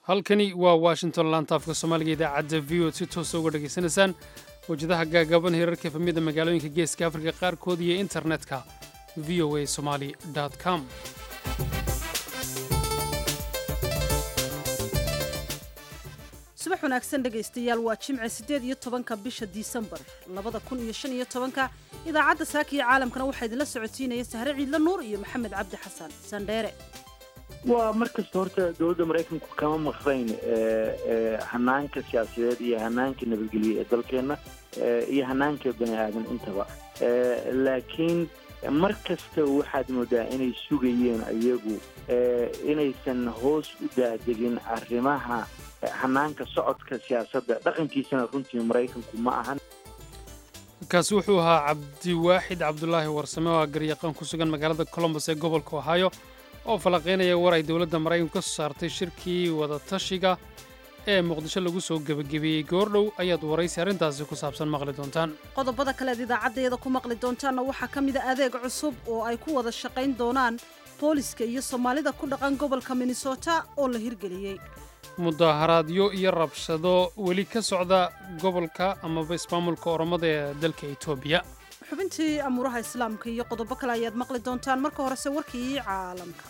halkani waa washington laantaafka soomaaliga idaacadda v o si toosa uga dhegaysanaysaan wajadaha gaagaaban heerarka efamida magaalooyinka geeska afrika qaarkood iyo internetka v o a somali com subax wanaagsan dhegaystayaal waa jimce siddeed iyo tobanka bisha disembar labada kun iyo shan iyo tobanka idaacadda saaka iyo caalamkana waxaa idinla socotiinaya sahre ciidla nuur iyo maxamed cabdi xasan sandheere waa mar kasta horta dowladda maraykanku kama maqrayn hanaanka siyaasadeed iyo hanaanka nabadgelye ee dalkeenna iyo hanaanka bani aadan intaba laakiin mar kasta waxaad moodaa inay sugayeen iyagu inaysan hoos u daadegin arrimaha hanaanka socodka siyaasadda dhaqankiisana runtii maraykanku ma ahan kaasi wuxuu ahaa cabdiwaaxid cabdulaahi warsame oo garyaqaan ku sugan magaalada colombos ee gobolka ohio oo falanqaynaya war ay dowladda maraykanku ka soo saartay shirkii wadatashiga ee muqdisho lagu soo gebagabeeyey goordhow ayaad waraysi arrintaasi ku saabsan maqli doontaan qodobada kaleed idaacaddeeda ku maqli doontaanna waxaa ka mida adeeg cusub oo ay ku wada shaqayn doonaan booliska iyo soomaalida ku dhaqan gobolka minnesota oo la hirgeliyey mudaharaadyo iyo rabshado weli ka socda gobolka amaba ismaamulka oromada ee dalka etoobiya xubintii amuuraha islaamka iyo qodobo kale ayaad maqli doontaan marka horese warkii caalamka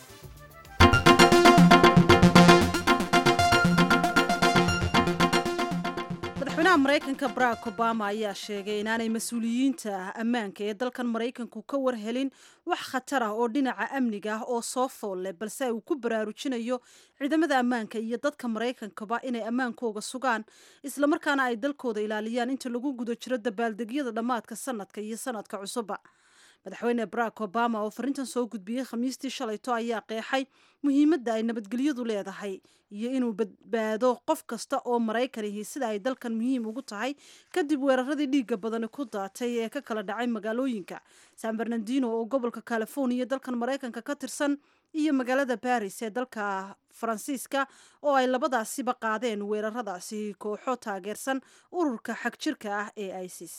madaxweynaha maraykanka barack obama ayaa sheegay inaanay mas-uuliyiinta ammaanka ee dalkan maraykanku ka warhelin wax khatar ah oo dhinaca amniga ah oo soo fool leh balse uu ku baraarujinayo ciidamada ammaanka iyo dadka maraykankaba inay ammaankooga sugaan islamarkaana ay dalkooda ilaaliyaan inta lagu guda jiro dabaaldegyada dhammaadka sanadka iyo sanadka cusubba madaxweyne barack obama oo farintan soo gudbiyey khamiistii shalayto ayaa qeexay muhiimadda ay nabadgelyadu leedahay iyo inuu badbaado qof kasta oo maraykanihi sida ay dalkan muhiim ugu tahay kadib weeraradii dhiigga badani ku daatay ee ka kala dhacay magaalooyinka san bernardino oo gobolka californiya dalkan maraykanka ka tirsan iyo magaalada baris ee dalka faransiiska oo ay labadaasiba qaadeen weeraradaasi kooxo taageersan ururka xagjirka ah ee isis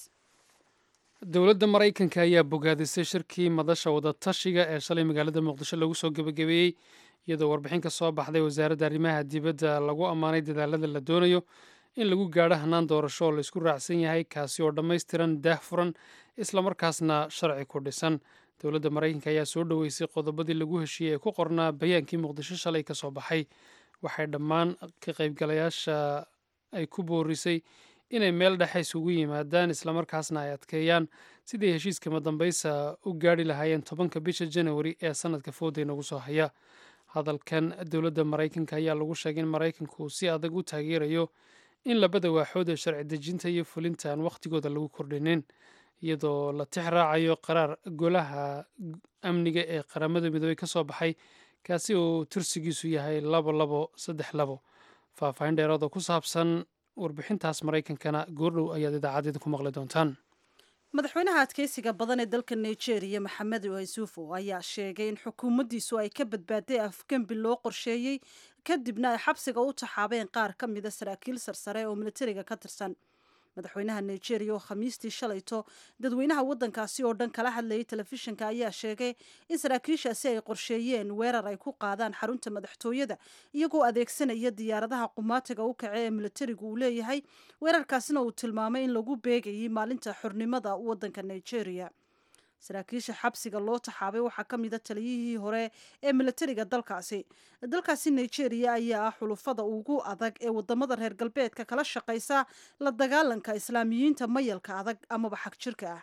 dowladda maraykanka ayaa bogaadisay shirkii madasha wadatashiga ee shalay magaalada muqdisho lagu soo gebagabeeyey iyadoo warbixin ka soo baxday wasaaradda arrimaha dibadda lagu ammaanay dadaalada la doonayo in lagu gaadho hannaan doorasho oo laysku raacsan yahay kaasi oo dhammaystiran daahfuran islamarkaasna sharci ku dhisan dowladda maraykanka ayaa soo dhoweysay qodobadii lagu heshiiyey ee ku qornaa bayaankii muqdisho shalay ka soo baxay waxay dhammaan ka qaybgalayaasha ay ku boorisay inay meel dhexe isugu yimaadaan islamarkaasna ay adkeeyaan sidii heshiiskama dambaysa u gaadhi lahaayeen tobanka bisha janawari ee sanadka fooday nagu soo haya hadalkan dowladda maraykanka ayaa lagu sheegay in maraykanku si adag u taageerayo in labada waaxood ee sharci dejinta iyo fulinta aan wakhtigooda lagu kordhinin iyadoo la tix raacayo qaraar golaha amniga ee qaramada midoobey ka soo baxay kaasi oo tirsigiisu yahay labo labo saddex labo faahfaahin dheeraad oo ku saabsan warbixintaas maraykankana goordhow ayaad idaacadeeda ku maqli doontaan madaxweynaha adkeysiga badan ee dalka nigeria maxamed yuusufo ayaa sheegay in xukuumaddiisu ay ka badbaaday afgembi loo qorsheeyey kadibna ay xabsiga u taxaabeen qaar ka mida saraakiil sarsare oo militariga ka tirsan madaxweynaha nigeria oo khamiistii shalayto dadweynaha waddankaasi oo dhan kala hadlayay telefishinka ayaa sheegay in saraakiishaasi ay qorsheeyeen weerar ay ku qaadaan xarunta madaxtooyada iyagoo adeegsanaya diyaaradaha qumaatiga u kace ee militarigu uu leeyahay weerarkaasina uu tilmaamay in lagu beegayay maalinta xornimada waddanka nigeria saraakiisha xabsiga loo taxaabay waxaa ka mida taliyihii hore ee militariga dalkaasi dalkaasi nigeria ayaa ah xulufada ugu adag ee wadamada reer galbeedka kala shaqaysa la dagaalanka islaamiyiinta mayalka adag amaba xag jirka ah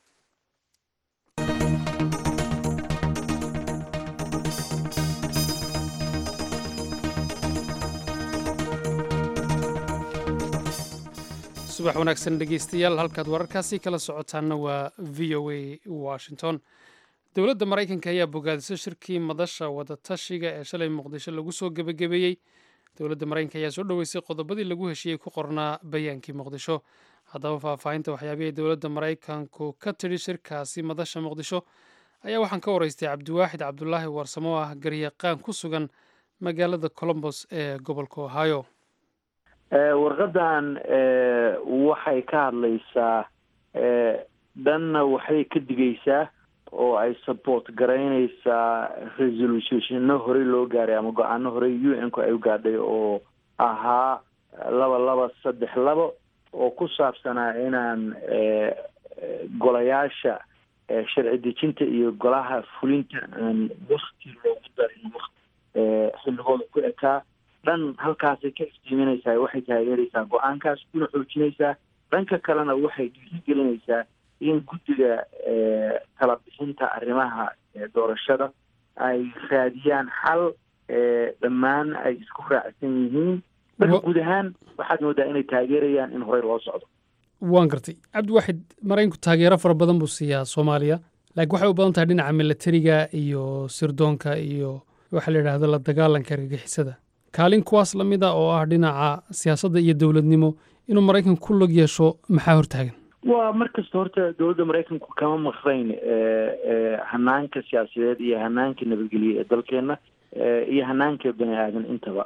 subax wanaagsan dhegeystayaal halkaad wararkaasi kala socotaanna waa v o a washington dowladda maraykanka ayaa bogaadisay shirkii madasha wadatashiga ee shalay muqdisho lagu soo gebagabeeyey dowladda maraykanka ayaa soo dhoweysay qodobadii lagu heshiiyey ku qornaa bayaankii muqdisho haddaba faahfaahinta waxyaabihii dowladda maraykanku ka tidhi shirkaasi madasha muqdisho ayaa waxaan ka waraystay cabdiwaaxid cabdulaahi warsamo oo ah garyaqaan ku sugan magaalada colombos ee gobolka ohio warqadan waxay ka hadlaysaa dhanna waxbay ka digaysaa oo ay support garaynaysaa resolutionno horey loo gaaray ama go-aano horey u n ku ay u gaadhay oo ahaa laba laba saddex labo oo ku saabsanaa inaan golayaasha sharci dejinta iyo golaha fulinta aan wakti loogu darin wati xilligooda ku ekaa dhan halkaasay ka iftiiminaysaa waxay taageeraysaa go-aankaas kuna xoojinaysaa dhanka kalena waxay dhiirigelinaysaa in guddiga kala bixinta arrimaha doorashada ay raadiyaan xal dhammaan ay isku raacsan yihiin marka guud ahaan waxaad moodaa inay taageerayaan in horey loo socdo waan gartay cabdiwaxid maraykanku taageero fara badan buu siiyaa soomaaliya laakiin waxay u badan tahay dhinaca milatariga iyo sirdoonka iyo waxaa la yidhaahdo la dagaalanka argagixisada kaalin kuwaas la mid a oo ah dhinaca siyaasadda iyo dowladnimo inuu maraykanku ku log yeesho maxaa hortaagan waa mar kasta horta dowladda maraykanku kama maqrayn hanaanka siyaasadeed iyo hanaanka nabadgelye ee dalkeena iyo hanaanka bani aadan intaba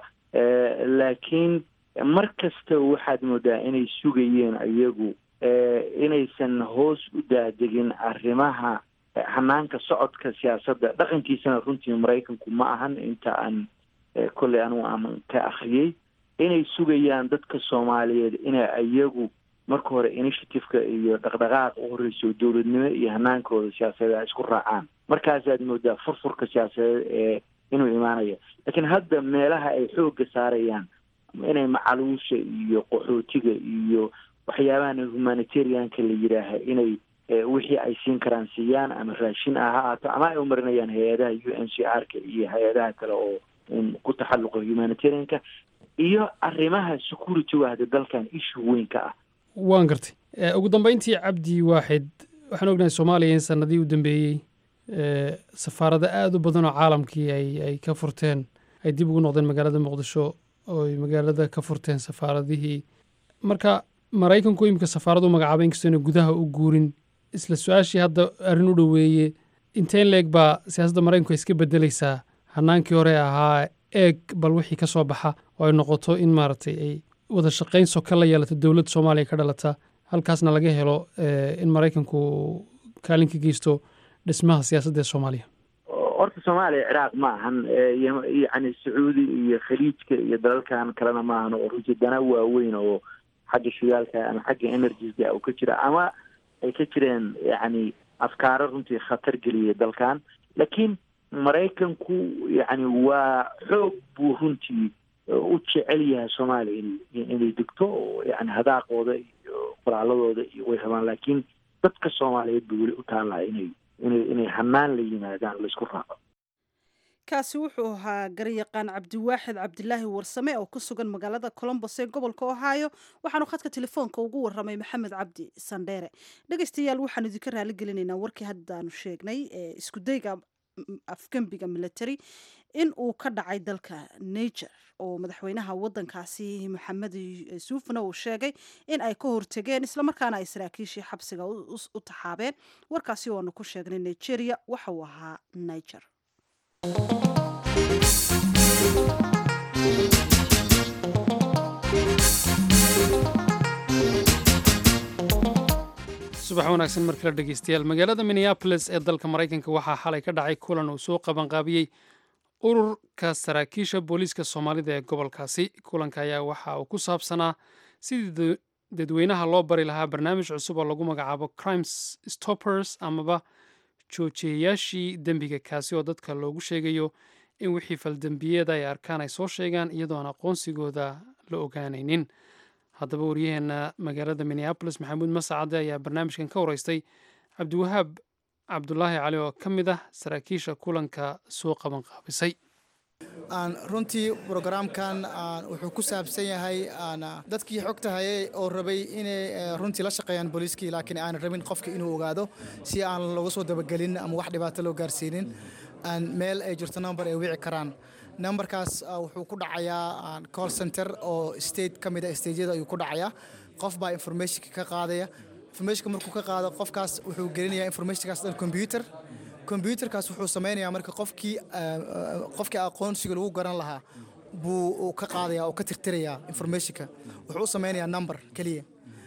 laakiin mar kasta waxaad moodaa inay sugayeen iyagu inaysan hoos u daadegin arrimaha hanaanka socodka siyaasadda dhaqankiisana runtii maraykanku ma ahan inta aan kolley anugu aan ka akriyey inay sugayaan dadka soomaaliyeed inay iyagu marka hore initiativeka iyo dhaqdhaqaaqa u horreyso dowladnimo iyo hanaankooda siyaasadeed ay isku raacaan markaasaad moodaa furfurka siyaasadeed ee inuu imaanayo laakiin hadda meelaha ay xoogga saarayaan inay macaluusha iyo qaxootiga iyo waxyaabahan humanitarianka la yidhaaha inay wixii ay siin karaan siiyaan ama raashin ah ha ahaato ama ay umarinayaan hay-adaha u n c r ka iyo hay-adaha kale oo ku taxalluqa humanitarianka iyo arrimaha security wahda dalkan issue weynka ah waan gartay ugu dambeyntii cabdi waaxid waxaan ognahay soomaaliya in sanadii u dambeeyey safaarado aada u badan oo caalamkii ay ay ka furteen ay dib ugu noqdeen magaalada muqdisho oo ay magaalada ka furteen safaaradihii marka maraykanku imika safaaradu magacaaba inkastoo ina gudaha u guurin isla su-aashii hadda arrin u dhoweeye inteen leeg baa siyaasadda maraykanku ay iska beddeleysaa hanaankii hore ahaa eeg bal wixii ka soo baxa oo ay noqoto in maaragtay ay wada shaqayn soka la yeelato dowladda soomaaliya ka dhalata halkaasna laga helo in maraykanku kaalin ka geysto dhismaha siyaasadda ee soomaaliya horta soomaaliya ciraaq ma ahan yacni sacuudi iyo khaliijka iyo dalalkan kalena ma ahan oo runtii dana waaweyn oo xagga shidaalka ama xagga energiska u ka jira ama ay ka jireen yacni afkaaro runtii khatar geliyay dalkan laakiin maraykanku yacni waa xoog buu runtii u jecel yahay soomaaliya in inay degto oo yani hadaaqooda iyo qoraaladooda iyo way rabaan laakiin dadka soomaaliyeed ba weli u taallaa inay inay inay hanaan la yimaadaan laisku raaco kaasi wuxuu ahaa garyaqaan cabdiwaaxid cabdilaahi warsame oo ku sugan magaalada colombos ee gobolka ohio waxaanu khadka telefoonka ugu waramay maxamed cabdi sandheere dhegeystayaal waxaanu idinka raali gelinaynaa warkii haddaanu sheegnay ee iskudayga afgembiga military in uu ka dhacay dalka niger oo madaxweynaha wadankaasi maxamed yuusufna uu sheegay in ay ka hortegeen islamarkaana ay saraakiishii xabsiga u taxaabeen warkaasi oo aanu ku sheegnay nigeria waxa uu ahaa niger subax wanaagsan mar kale dhegeystayaal magaalada minneabolis ee dalka maraykanka waxaa xalay ka dhacay kulan uu soo qabanqaabiyey ururka saraakiisha booliiska soomaalida ee gobolkaasi kulanka ayaa waxa uu ku saabsanaa sidii dadweynaha loo bari lahaa barnaamij cusub oo lagu magacaabo crimes stoppers amaba joojiyayaashii dembiga kaasi oo dadka loogu sheegayo in wixii faldembiyeeda ay arkaan ay soo sheegaan iyadoo aan aqoonsigooda la ogaanaynin haddaba waryaheena magaalada minneabolis maxamuud masacade ayaa barnaamijkan ka wareystay cabdiwahaab cabdulaahi cali oo ka mid ah saraakiisha kulanka soo qaban qaabisay runtii brogaraamkan wuxuu ku saabsan yahay dadkii xogta hayay oo rabay inay runtii la shaqeeyaan booliiskii laakiin aanan rabin qofka inuu ogaado si aan looga soo dabagelin ama wax dhibaato loo gaarsiinin meel ay jirto number ay wici karaan numberkaas wuxuu ku dhacayaa call center oo state ka mid a stageyada ayuu ku dhacayaa qof baa informationka ka qaadaya informationka markuu ka qaado qofkaas wuxuu gelinayaa informationkaas dhan computer combyuterkaas wuxuu samaynayaa marka qofkii qofkii aqoonsiga lagu garan lahaa buu ka qaadaya oo ka tirtirayaa informationka wuxuu u samaynayaa number keliya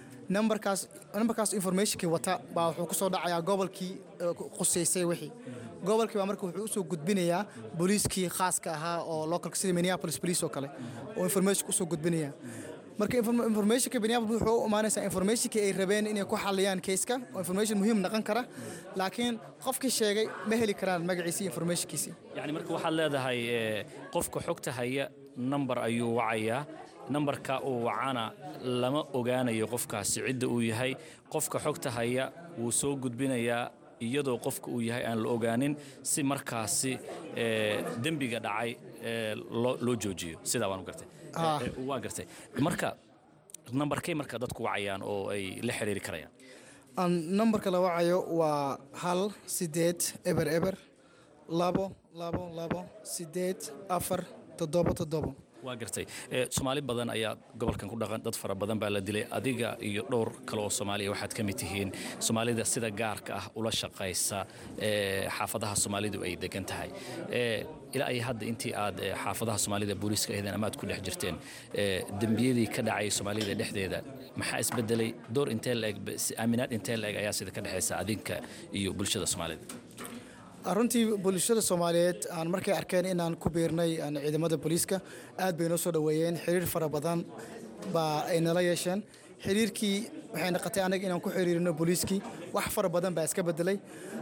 numberkaas numberkaas informationkii wata baa wuxuu kusoo dhacayaa gobolkii qusaysay wixii gobolkii baa marka wuxuu usoo gudbinayaa booliiskii khaaska ahaa oo localka sida minneapolis police oo kale oo information usoo gudbinaya marka informationka minneapolis wuxuu u imaanaysaa informationkii ay rabeen inay ku xaliyaan keiska oo information muhiim noqon kara laakiin qofkii sheegay ma heli karaan magaciisii informationkiisii yacni marka waxaad leedahay qofka xogta haya nambar ayuu wacayaa nambarka uu wacana lama ogaanayo qofkaasi cidda uu yahay qofka xogta haya wuu soo gudbinayaa iyadoo qofka uu yahay aan la ogaanin si markaasi dembiga dhacay loo joojiyo sidaa waan gartay waa gartay marka nambarkay marka dadku wacayaan oo ay la xiriiri karayaan nambarka la wacayo waa hal sideed eber eber labo labo labo sideed afar toddobo toddobo waa gartay soomaali badan ayaa gobolkan ku dhaqan dad fara badan baa la dilay adiga iyo dhowr kale oo soomaaliya waxaad ka mid tihiin soomaalida sida gaarka ah ula shaqaysa xaafadaha soomaalidu ay degan tahay ilaa ay hadda intii aad xaafadaha soomaalida booliiska ahaydeen ama aad ku dhex jirteen dembiyadii ka dhacay soomaalida dhexdeeda maxaa isbedelay door intee laeg aaminaad intee laeg ayaa sida ka dhexaysa adinka iyo bulshada soomaalida runtii bulshada soomaaliyeed aan markay arkeen inaan ku biirnay ciidamada booliiska aad bay noo soo dhoweeyeen xiriir fara badan baa ay nala yeesheen xiriirkii waxay noqotay anaga inaan ku xiriirino booliiskii wax fara badan baa iska bedelay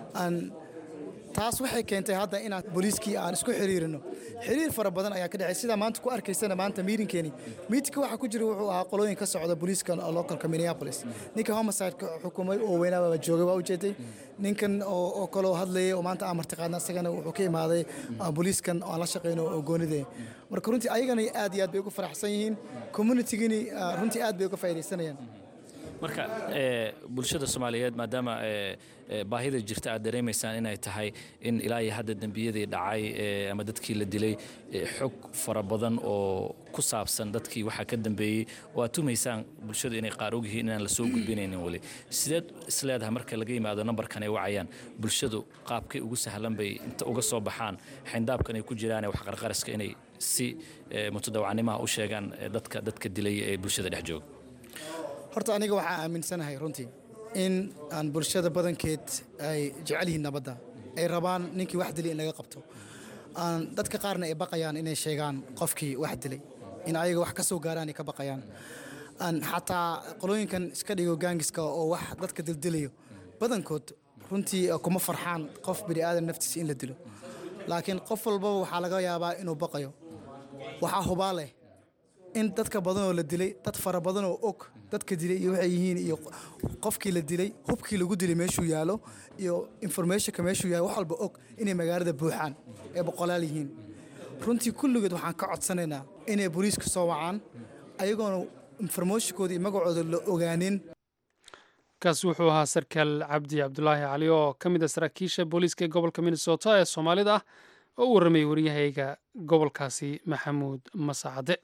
taas waxay keentay hadda inaan booliiskii aan isku xiriirino xiriir fara badan ayaa ka dhexay sidaa maanta ku arkaysana maanta miitinkeeni miitinka waxaa ku jira wuxuu ahaa qolooyin ka socda booliiska localka minneapolis ninka homicide-ka xukumay oo weynaaba joogay waa ujeeday ninkan oo kaloo hadlayay oo maanta aan martiqaadna isagana wuxuu ka imaaday booliiskan aan la shaqeyno oo goonidee marka runtii ayagana aad iyo aad bay ugu faraxsan yihiin communitigini runtii aad bay uga faa'iidaysanayaan marka bulshada soomaaliyeed maadaama baahida jirta aad dareemaysaan inay tahay in ilaa iyo hadda dembiyadii dhacay ama dadkii la dilay xog fara badan oo ku saabsan dadkii waxaa ka dambeeyey oo aad tumaysaan bulshadu inay qaar ogyihiin inaan la soo gudbinaynin weli sideed isleedahay marka laga yimaado nambarkan ay wacayaan bulshadu qaabkay ugu sahlan bay inta uga soo baxaan xayndaabkan ay ku jiraan ee waxqarqariska inay si mutadawacnimaha u sheegaan dadka dadka dilay ee bulshada dhex jooga horta aniga waxaa aaminsanahay runtii in aan bulshada badankeed ay jecel yihiin nabadda ay rabaan ninkii wax dilay in laga qabto aan dadka qaarna ay baqayaan inay sheegaan qofkii wax dilay in ayaga wax ka soo gaaraan ay ka baqayaan aan xataa qolooyinkan iska dhigo gaangiska oo wax dadka dildilayo badankood runtii kuma farxaan qof bini aadan naftiisa in la dilo laakiin qof walbaba waxaa laga yaabaa inuu baqayo waxaa hubaa leh in dadka badanoo la dilay dad fara badanoo og dadka dilay iyo waxay yihiin iyo qofkii la dilay hubkii lagu dilay meeshuu yaalo iyo informationka meeshuu yaalo wax walba og inay magaalada buuxaan ee boqolaal yihiin runtii kulligood waxaan ka codsanaynaa inay booliiska soo wacaan ayagoona informationkooda iyo magacooda la ogaanin kaasi wuxuu ahaa sarkaal cabdi cabdulaahi cali oo ka mid a saraakiisha booliiska ee gobolka minnesota ee soomaalida ah oo u warramayay waryahayga gobolkaasi maxamuud masacade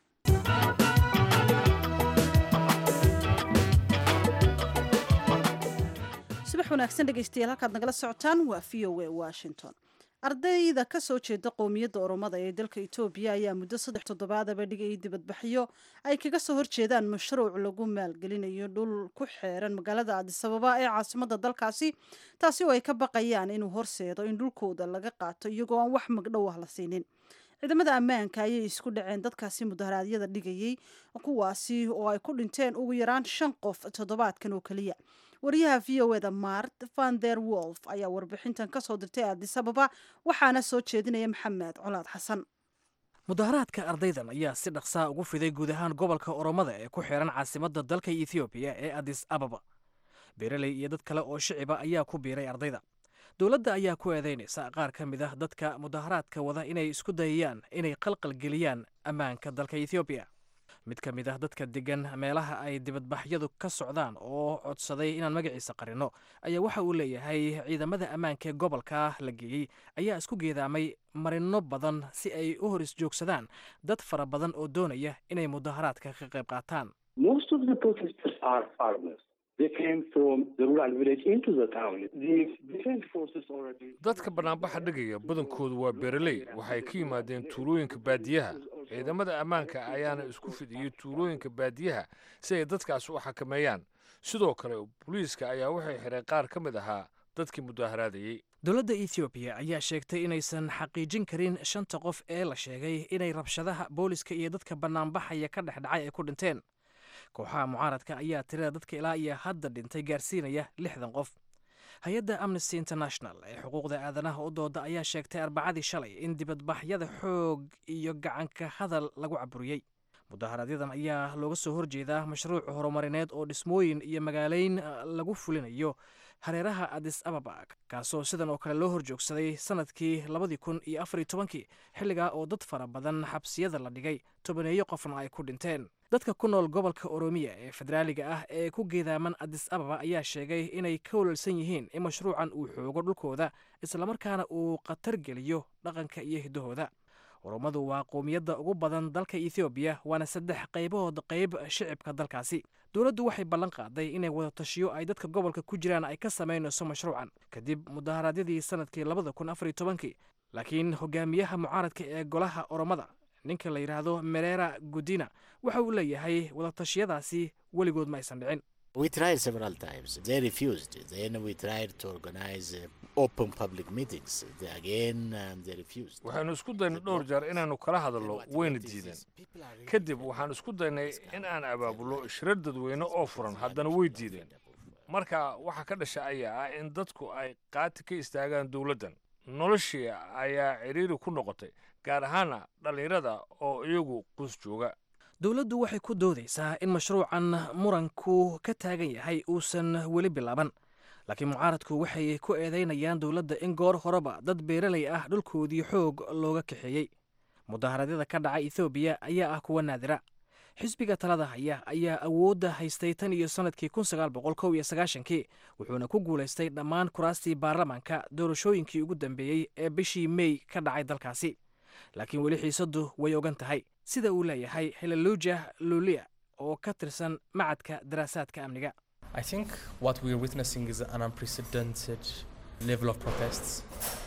subax wanaagsan dhegeystayaal halkaad nagala socotaan waa v o a washington ardayda ka soo jeeda qowmiyadda oromada ee dalka etoobiya ayaa muddo saddex toddobaadaba dhigayay dibadbaxyo ay kaga soo horjeedaan mashruuc lagu maalgelinayo dhul ku xeeran magaalada adisababa ee caasimadda dalkaasi taasi oo ay ka baqayaan inuu horseedo in dhulkooda laga qaato iyagoo aan wax magdhow ah la siinin ciidamada ammaanka ayay isku dhaceen dadkaasi mudaharaadyada dhigayay kuwaasi oo ay ku dhinteen ugu yaraan shan qof toddobaadkan oo keliya wariyaha v o eda mart van der wolf ayaa warbixintan ka soo dirtay adisababa waxaana soo jeedinaya maxamed colaad xasan mudaharaadka ardaydan ayaa si dhaqsaa ugu fiday guud ahaan gobolka oromada ee ku xiran caasimadda dalka ethoobiya ee adis ababa beeraley iyo dad kale oo shiciba ayaa ku biiray ardayda dowladda ayaa ku eedaynaysa qaar ka mid ah dadka mudaharaadka wada inay isku dayayaan inay qalqalgeliyaan ammaanka dalka ethoobiya mid ka mid ah dadka degan meelaha ay dibadbaxyadu ka socdaan oo codsaday inaan magaciisa qarinno ayaa waxa uu leeyahay ciidamada ammaanka ee gobolka la geeyey ayaa isku geedaamay marinno badan si ay u hor isjoogsadaan dad fara badan oo doonaya inay mudaharaadka ka qayb qaataan dadka banaanbaxa dhigaya badankoodu waa beeraley waxay ka yimaadeen tuulooyinka baadiyaha ciidamada ammaanka ayaana isku fidiyey tuulooyinka baadiyaha si ay dadkaas u xakameeyaan sidoo kale booliiska ayaa waxay xidhay qaar ka mid ahaa dadkii mudaharaadayey dowladda ethoobiya ayaa sheegtay inaysan xaqiijin karin shanta qof ee la sheegay inay rabshadaha booliska iyo dadka bannaanbaxaya ka dhex dhacay ay ku dhinteen kooxaha mucaaradka ayaa tirada dadka ilaa iyo hadda dhintay gaarsiinaya lixdan qof hay-adda amnesty international ee xuquuqda aadanaha u dooda ayaa sheegtay arbacadii shalay in dibadbaxyada xoog iyo gacanka hadal lagu caburiyey mudaharadyadan ayaa looga soo horjeedaa mashruuc horumarineed oo dhismooyin iyo magaaleyn lagu fulinayo hareeraha adis ababa kaasoo sidan oo kale loo horjoogsaday sanadkii labadii kun iyo afariyo tobankii xilligaa oo dad fara badan xabsiyada la dhigay tobaneeyo qofna ay ku dhinteen dadka ku nool gobolka oromiya ee federaaliga ah ee ku geedaaman adis ababa ayaa sheegay inay ka walwalsan yihiin in mashruucan uu xoogo dhulkooda islamarkaana uu khatar geliyo dhaqanka iyo hiddahooda oromadu waa qowmiyadda ugu badan dalka ethoobiya waana saddex qaybahood qayb shicibka dalkaasi dowladdu waxay ballan qaaday inay wadatashiyo ay dadka gobolka ku jiraan ay ka samaynayso mashruucan kadib mudaharaadyadii sanadkii labada kun afariyo tobankii laakiin hogaamiyaha mucaaradka ee golaha oromada ninka la yidhaahdo merera gudina waxa uu leeyahay wadatashyadaasi weligood ma aysan dhicin We tried several times. They refused. Then we tried to organize uh, open public meetings. They again, um, they refused. waxaynu isku daynay dhowr jeer inaannu kala hadalno wayna diideen kadib waxaan isku daynay in aan abaabulno shirar dadweyne oo furan haddana way diideen marka waxa ka dhasha ayaa ah in dadku ay qaati ka istaagaan dowladdan noloshii ayaa cidhiiri ku noqotay gaar ahaana dhallinyarada oo iyagu qus jooga dowladdu waxay ku doodaysaa in mashruucan muranku ka taagan yahay uusan weli bilaaban laakiin mucaaradku waxay ku eedaynayaan dowladda in goor horeba dad beeralay ah dhulkoodii xoog looga kaxeeyey mudaharadyada ka dhaca ethoobiya ayaa ah kuwa naadira xisbiga talada haya ayaa awoodda haystay tan iyo sannadkii kun sagaal boqol kow iyo sagaashankii wuxuuna ku guulaystay dhammaan kuraastii baarlamaanka doorashooyinkii ugu dambeeyey ee bishii mey ka dhacay dalkaasi laakiin weli xiisaddu way ogan tahay sida uu leeyahay heleluja lulia oo ka tirsan macadka daraasaadka amniga I think what we're witnessing is an unprecedented level of protests.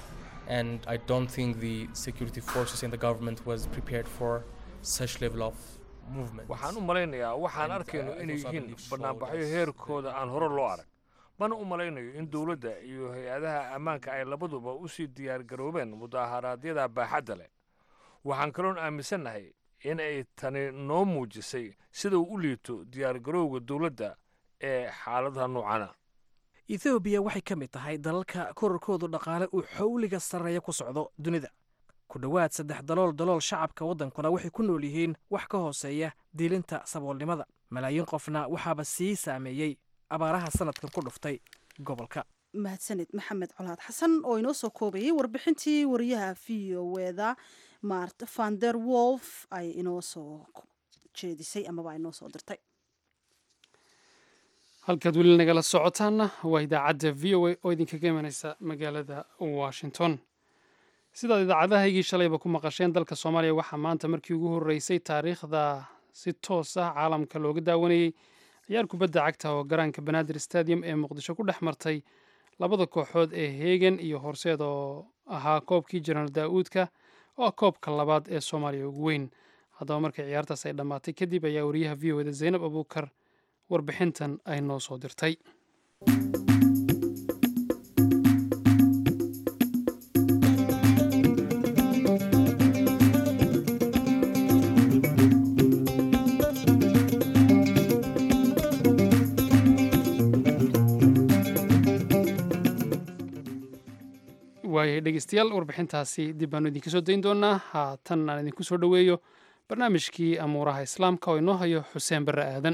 And I don't think the security forces and the government was prepared for such level of movement. waxaan u malaynayaa waxaan arkayno inay yihiin bannaanbaxyo heerkooda aan hore loo arag mana u malaynayo in dowladda iyo hay-adaha ammaanka ay labaduba u sii diyaargaroobeen mudaharaadyada baaxadda leh waxaan kaloon aaminsannahay in ay tani noo muujisay sida uu u liito diyaargarowga dowladda ee xaaladaha noocana ethoobiya waxay ka mid tahay dalalka korarkoodu dhaqaale uu xawliga sarreeya ku socdo dunida ku dhowaad saddex dalool dalool shacabka waddankuna waxay ku nool yihiin wax ka hooseeya diilinta saboolnimada malaayiin qofna waxaaba sii saameeyey abaaraha sanadkan ku dhuftay gobolka mahadsaned maxamed colaad xasan oo inoo soo koobayay warbixintii wariyaha v o eda mart vander wolf ay inoo soo jeedisay amaba ay inoo soo dirtay halkaad weli nagala socotaanna waa idaacadda v o a oo idinkaga imanaysa magaalada washington sidaad idaacadahaygii shalayba ku maqasheen dalka soomaaliya waxaa maanta markii ugu horreysay taariikhda si toos ah caalamka looga daawanayey ciyaar kubadda cagta oo garaanka banaadir stadium ee muqdisho ku dhex martay labada kooxood ee heegan iyo horseed oo ahaa koobkii jenaraal daa'uudka oo ah koobka labaad ee soomaaliya ugu weyn haddaba markii ciyaartaas ay dhammaatay kadib ayaa wariyaha v o eda zaynab abuukar warbixintan ay noo soo dirtay waayahay dhegeystayaal warbixintaasi dib baanu idinka soo dayn doonaa haatan aan idinku soo dhoweeyo barnaamijkii amuuraha islaamka oo inoo hayo xuseen barre aadan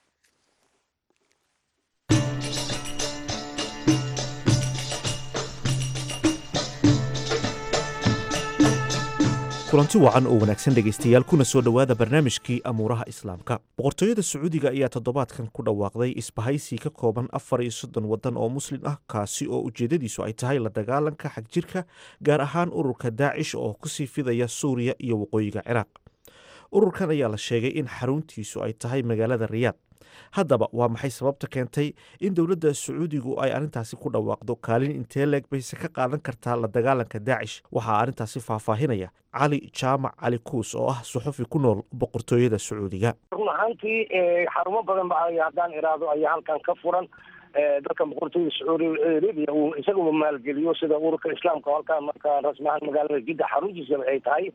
kulanti wacan oo wanaagsan dhegaystayaal kuna soo dhowaada barnaamijkii amuuraha islaamka boqortooyada sacuudiga ayaa toddobaadkan ku dhawaaqday isbahaysi ka kooban afar iyo soddon waddan oo muslim ah kaasi oo ujeeddadiisu ay tahay la dagaalanka xagjirka gaar ahaan ururka daacish oo kusii fidaya suuriya iyo waqooyiga ciraaq ururkan ayaa la sheegay in xaruntiisu ay tahay magaalada riyaad haddaba waa maxay sababta keentay in dowladda sacuudigu ay arrintaasi ku dhawaaqdo kaalin intee leeg bayse ka qaadan kartaa la dagaalanka daacish waxaa arrintaasi faahfaahinaya cali jaamac cali kuus oo ah suxufi ku nool boqortooyada sacuudiga run ahaantii xarumo badan ba haddaan iraado ayaa halkan ka furan dalka boqortooyada sacuudi arabia uu isaguba maalgeliyo sida ururka islaamka halkaa marka rasmi ahaan magaalada jidda xaruntiisa ay tahay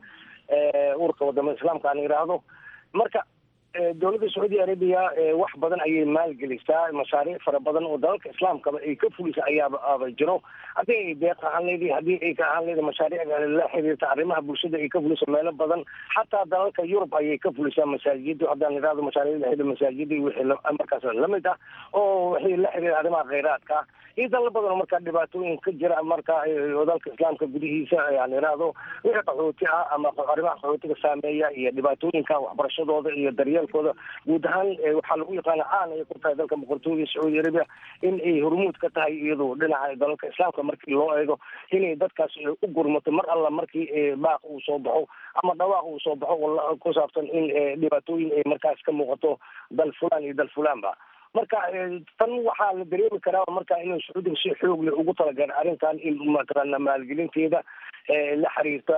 ururka wadamada islaamka aan yidhaahdo marka dowladda sacuudi arabiya wax badan ayay maalgelisaa mashaariic fara badan oo dalalka islaamkaba ay ka fulisa ayaaba aba jiro haddii ay deeq ahaan leedi haddii ay ka ahaan leedi mashaariic la xiriirta arrimaha bulshada ay ka fuliso meelo badan xataa dalalka yurub ayay ka fulisaa masaajida haddaan idhahdo mashaariic la xiriir masaajida wixii markaas lamid ah oo wixii la xiriira arrimaha kheyraadka iyo dalal badan oo markaa dhibaatooyin ka jira marka dalka islaamka gudihiisa aan idhaahdo wixii qaxooti ah ama arrimaha qaxootiga saameeya iyo dhibaatooyinka waxbarashadooda iyo daryeelkooda guud ahaan waxaa lagu yaqaana caan ay ku tahay dalka boqortooyada sacuudi arabia in ay hormuud ka tahay iyadu dhinaca dalalka islaamka markii loo eego inay dadkaas u gurmato mar alla markii baaq uu soo baxo ama dhawaaq uu soo baxo ku saabsan in dhibaatooyin ay markaas ka muuqato dal fulaan iyo dal fulaanba marka tan waxaa la dareemi karaa marka inuu sacuudiga si xoog leh ugu talagala arrintan in mataqaana maalgelinteeda la xiriirta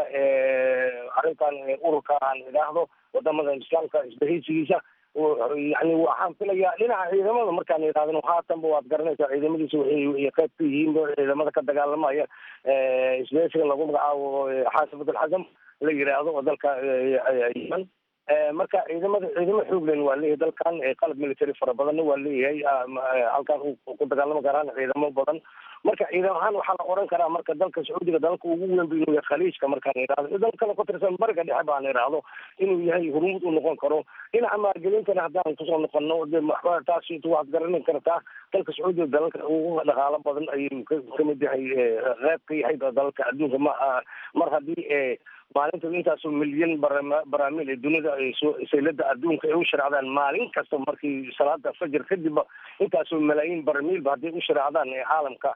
arrintan ururka aan idhaahdo wadamada islaamka isbahaysigiisa yani waxaan filayaa dhinaca ciidamada markaan idhahdno haatanba waad garanaysaa ciidamadiisa waxay qayb ka yihiin ciidamada ka dagaalamaya isbahaysiga lagu magacaabo xaasifat alxasam la yidhaahdo oo dalka yeman marka ciidamada ciidamo xooglen waa leeyahay dalkan qalab military fara badanna waa leeyahay halkaas ku dagaalami karaan ciidamo badan marka ciidam ahaan waxaa la oran karaa marka dalka sacuudiga dalalka ugu weyn bu inuu yahay khaliijka markaan idhahdo dal kale ku tirsan bariga dhexe baan idhaahdo inuu yahay hormuud u noqon karo dhinaca maalgelintana haddaan kusoo noqono taas waad garanin kartaa dalka sacuudiga dalalka ugu dhaqaalo badan ayuu kamid yahay qeyb ka yahay dalalka adduunka ma mar haddii maalinta intaasoo milyan baraamiil ee dunida saylada adduunka ay u sharaacdaan maalin kasta markii salaada fajr kadib intaasoo malaayiin baramiilba hadday u sharaacdaan caalamka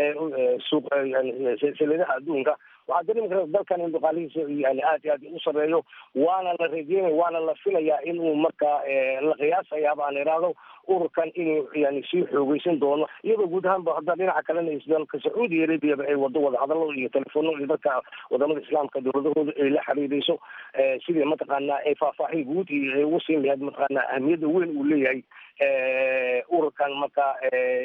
suuq sayladaha adduunka waxaa dareemi kara dalkan in dhaqaalihiisa yani aad iyo aad u sareeyo waana la rajeynaya waana la filayaa inuu markaa la qiyaasayaaba aan idhaahdo ururkan inuu yani sii xoogeysan doono iyadoo guud ahaanba hadda dhinaca kalena dalka sacuudi arabiaba ay wado wadahadalo iyo telefono iyo dadka wadamada islaamka dowladahooda ay la xiriireyso sidii mataqaanaa ay faahfaahin guud iyo ay ugu siin lahayd mataqaanaa ahmiyadda weyn uu leeyahay ururkan markaa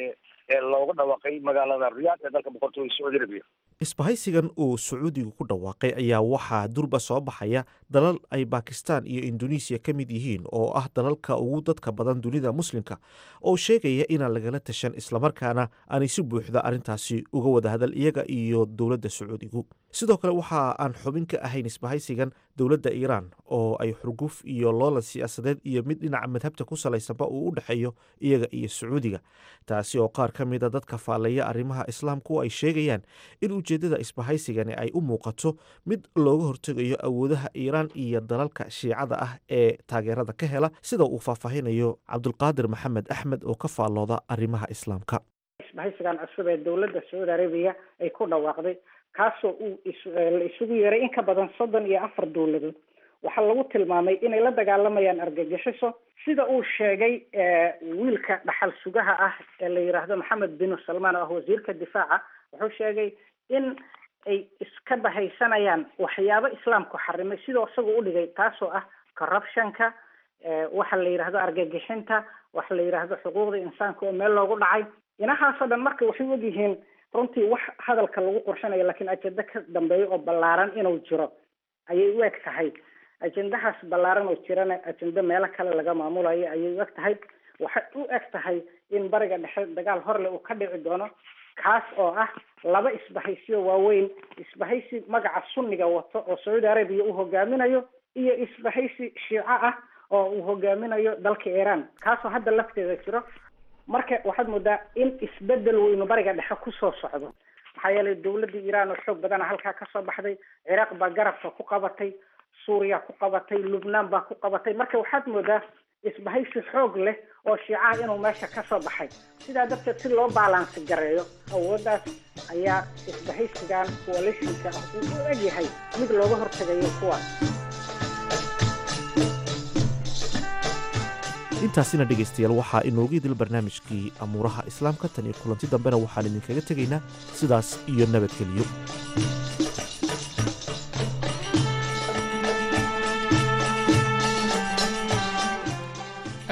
looga dhawaaqay magaalada riyaad ee dalka boqortooyada sacuudi arabiya isbahaysigan uu sacuudigu ku dhawaaqay ayaa waxaa durba soo baxaya dalal ay bakistan iyo indonesiya ka mid yihiin oo ah dalalka ugu dadka badan dunida muslimka oo sheegaya inaan lagala tashan islamarkaana aanay si buuxda arrintaasi uga wada hadal iyaga iyo dowladda sacuudigu sidoo kale waxa aan xubin ka ahayn isbahaysigan dowladda iiraan oo ay xurguf iyo loolan siyaasadeed iyo mid dhinaca madhabta ku salaysanba uu u dhexeeyo iyaga iyo sacuudiga taasi oo qaar ka mida dadka faallaya arrimaha islaamku ay sheegayaan in ujeeddada isbahaysigani ay u muuqato mid looga hortegayo awoodaha iiraan iyo dalalka shiicada ah ee taageerada ka hela sida uu faahfaahinayo cabdulqaadir maxamed axmed oo ka faallooda arrimaha islaamka isbahaysigan cusub ee dowladda sacuudi arabiya ay ku dhawaaqday kaasoo uu la isugu yeeray in ka badan soddon iyo afar dowladood waxaa lagu tilmaamay inay la dagaalamayaan argagixiso sida uu sheegay wiilka dhaxal sugaha ah ee la yidhaahdo maxamed bin salmaan oo ah wasiirka difaaca wuxuu sheegay in ay iska bahaysanayaan waxyaabo islaamku xarimay sidoo isaga u dhigay taasoo ah corruptionka waxa la yidhahdo argagixinta waxa la yidhaahdo xuquuqda insaanka oo meel loogu dhacay inahaasoo dhan marka waxay og yihiin runtii wax hadalka lagu qorshanayo laakiin ajenda ka dambeeya oo ballaaran inuu jiro ayay u eg tahay ajendahaas ballaaran oo jirana ajenda meelo kale laga maamulayo ayay u eg tahay waxay u eg tahay in bariga dhexe dagaal horle uu ka dhici doono kaas oo ah laba isbahaysiyo waaweyn isbahaysi magaca sunniga wato oo sacuudi arabiya uu hogaaminayo iyo isbahaysi shiico ah oo uu hogaaminayo dalka iiraan kaasoo hadda lafteeda jiro marka waxaad moodaa in isbedel weynu bariga dhexe kusoo socdo maxaa yeelay dowladda iiraan oo xoog badana halkaa kasoo baxday ciraaq baa garabka ku qabatay suuriya ku qabatay lubnaan baa ku qabatay marka waxaad moodaa isbahaysi xoog leh oo shiicaha inuu meesha ka soo baxay sidaa darteed si loo baalansi gareeyo awooddaas ayaa isbahaysigan coalitionka ah uu u egyahay mid looga hortegayo kuwaas intaasina dhegaystayaal waxaa inoogu idil barnaamijkii amuuraha islaamka tan iyo kulanti dambena waxaan idinkaga tegaynaa sidaas iyo nabadgeliyo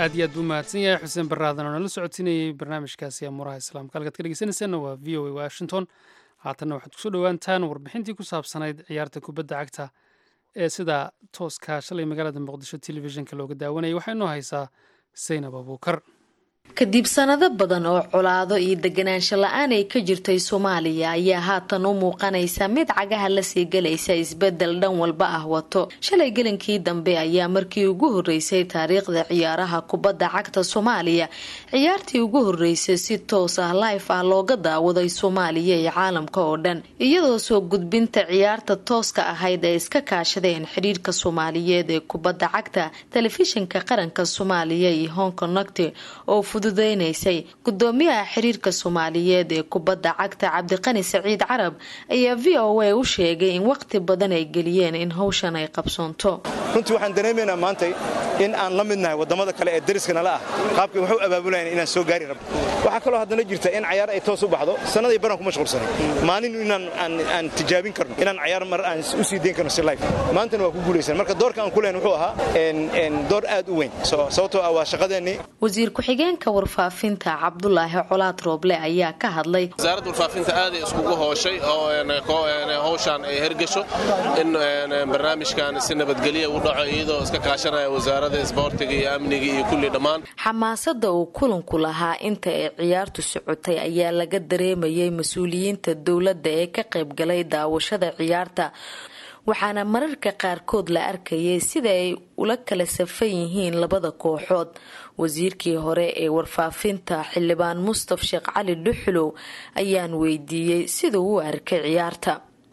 aad iyo aad buu mahadsan yahay xuseen baraadan oo nala socodsiinayay barnaamijkaasi amuuraha islaamka halkaad ka dhegeysanaysaanna waa v o a washington haatanna waxaad kusoo dhowaantaan warbixintii ku saabsanayd ciyaarta kubadda cagta ee sida tooska shalay magaalada muqdisho telefishinka looga daawanayay waxaa inoo haysaa saynab abuukar kadib sanado badan oo colaado iyo deganaansho la-aan ay ka jirtay soomaaliya ayaa haatan u muuqanaysa mid cagaha lasii galaysa isbedel dhan walba ah wato shalay gelinkii dambe ayaa markii ugu horeysay taariikhda ciyaaraha kubadda cagta soomaaliya ciyaartii ugu horeysay si toos ah life ah looga daawaday soomaaliya iyo caalamka oo dhan iyadoo soo gudbinta ciyaarta tooska ahayd ay iska kaashadeen xidhiirka soomaaliyeed ee kubadda cagta telefishinka qaranka soomaaliya iyo hong connect oo fududeynaysay gudoomiyaha xiriirka soomaaliyeed ee kubadda cagta cabdiqani saciid carab ayaa v o a u sheegay in waqti badan ay geliyeen in howshan ay qabsoonto runtii waxaan dareemaynaa maantay in aan la midnahay wadamada kale ee dariska nala ah qaabkii waxu abaabulayan inaan soo gaari rabno waxaa kaloo haddana jirta in cayaar ay toos u baxdo sannaday baran ku mashquulsanay maalin inaan aan tijaabin karno inaan cayaar mar aan u sii dayn karno si life maantana waa ku guulaysan marka doorka aan ku lehen wuxuu ahaa door aad u weyn sababtoo ah waa shaqadeennii wasiir ku-xigeenka warfaafinta cabdulaahi colaad rooble ayaa ka hadlay wasaaradda warfaafinta aaday iskugu hooshay oo howshaan ay hergesho in barnaamijkan si nabadgelya u dhaco iyadoo iska kaashanaya wasaaradda isboortiga iyo amniga iyo kulli dhammaan xamaasada uu kulanku lahaa inta ay ciyaartu socotay ayaa laga dareemayay mas-uuliyiinta dowladda ee ka qaybgalay daawashada ciyaarta waxaana mararka qaarkood la arkayay sida ay ula kala safan yihiin labada kooxood wasiirkii hore ee warfaafinta xildhibaan mustaf sheekh cali dhuxulow ayaan weydiiyey siduu u arkay ciyaarta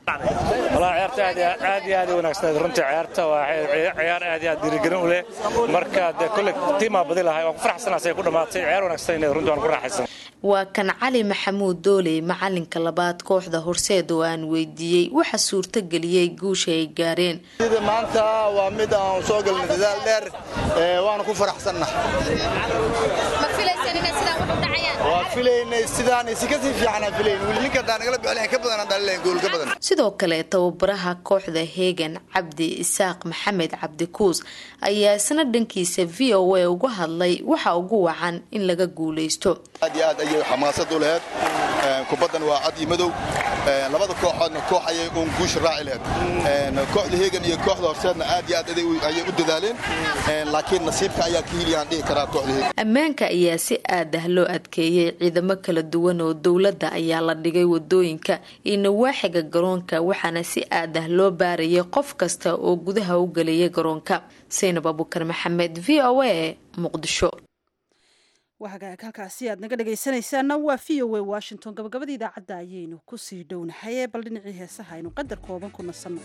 walahi ciyaarta aad iyo aad u wanaagsaneed runtii ciyaarta waa ciyaar aad iyo aad dhiirigelin u leh marka dee kolle tiimaa badi lahay waan ku faraxsanaas ay ku dhammaatay ciyaar wanaagsaneed runtii waan ku raaxaysan waa kan cali maxamuud dooley macalinka labaad kooxda horseed oo aan weydiiyey waxa suurto geliyey guusha ay gaareen sida maanta waa mid aan soo galnay dadaal dheer waana ku faraxsanna waa filaynay sidaan si kasii fiicanaa filayn weli ninka haddaan nagala bixin ka badan haddaan leeyahay gool ka badan sidoo kale tababaraha kooxda heegan cabdi isaaq maxamed cabdikuus ayaa isna dhankiisa v o a uga hadlay waxa ugu wacan in laga guuleysto aad iyo aad ayay xamaasad u laheyd kubaddan waa cad iyo madow labada kooxoodna koox ayay uun guusha raaci laheyd kooxda heegan iyo kooxda horseedna aad iyo aad ayay u dadaaleen laakiin nasiibka ayaa ka hiliyaan dhihi karaa kooxda heegan ammaanka ayaa si aad ah loo adkeeyey ciidamo kala duwan oo dowladda ayaa la dhigay wadooyinka iyo nawaaxiga garoonka waxaana si aad ah loo baarayay qof kasta oo gudaha u gelaya garoonka saynab abukar maxamed v o a muqdisho wahagaag halkaasi aad naga dhegaysanaysaana waa v o a washington gabagabada idaacadda ayaynu kusii dhownahay bal dhinacii heesaha aynu qadar kooban ku nasanno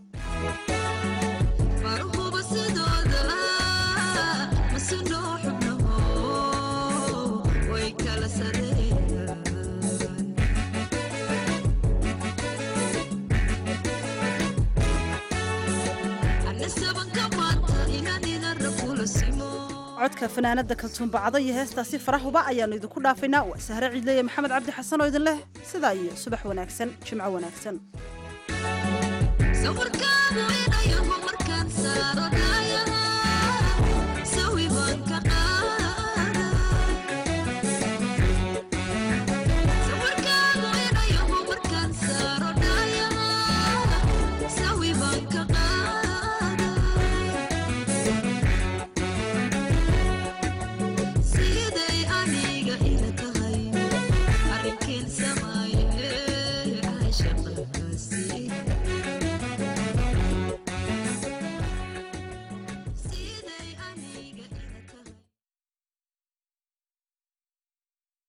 codka fanaanada kaltuunbacdo iyo heestaasi farahuba ayaannu idinku dhaafaynaa waa sahre ciidleye maxamed cabdi xasan oo idin leh sidaa iyo subax wanaagsan jimco wanaagsan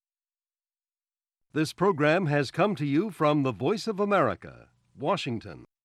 This program has come to you from the Voice of America, Washington.